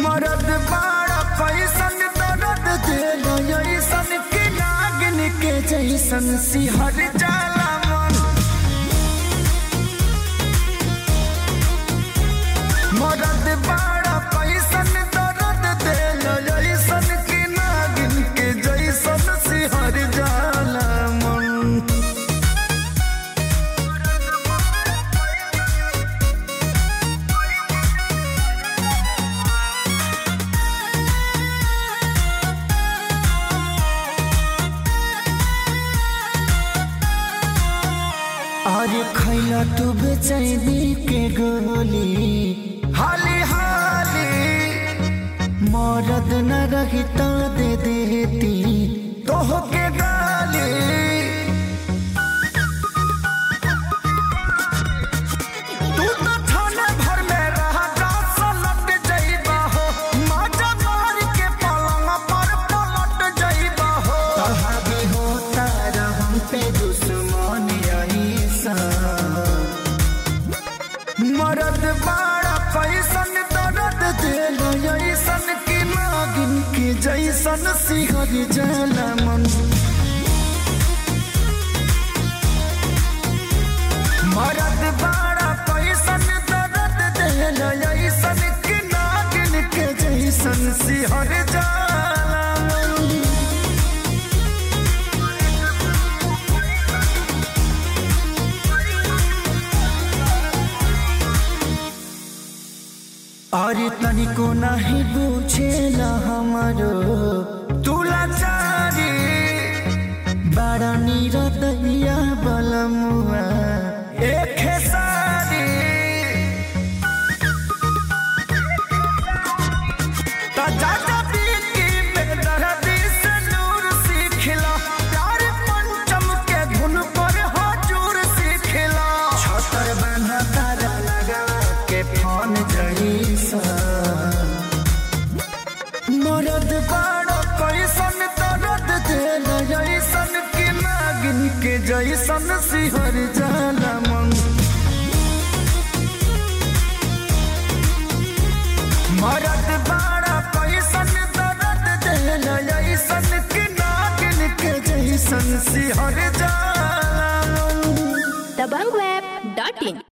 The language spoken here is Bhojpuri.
मरद बाड़ा पैसन दर्द दिल ऐसन के नागिन के जैसन सिहर जाला मन मरद बाड़ा पैसन दर्द दिल ऐसन के नागिन के जैसन सिहर जाला मन अरे खैला तू बेचैनी के गोली हाली हाली मरद न रही तो दे देती तोह के गाली तू तो थाने भर में रहा रात लट जाइबा हो माजा मार के पलंग पर पलट जाइबा हो तहाबी होता रहम पे दुश्मन ऐसा मरद बाड़ा पैसन दर्द दिल ऐसन की नागिन के जैसन सिहर जला मन मरद बाड़ा पैसन दर्द दिल ऐसन की नागिन के जैसन सिहर जाला मन अरे तनिको नहीं बुझेला हमारो तुला चारी बड़ा निरदैया बलमुआ एक सारी ता जाता बीती में दर्दी से नूर सीखला प्यार पंचम के धुन पर हजूर सीखला छतर बना तारा लगा के फोन जईसा मरद बाड़ो कैसन दर्द दिल जैसन की नागिन के जैसन सिहर जाला मन मरद बाड़ा पैसन दर्द दिल ऐसन के नागिन के जैसन सिहर जाला मन dabangweb.in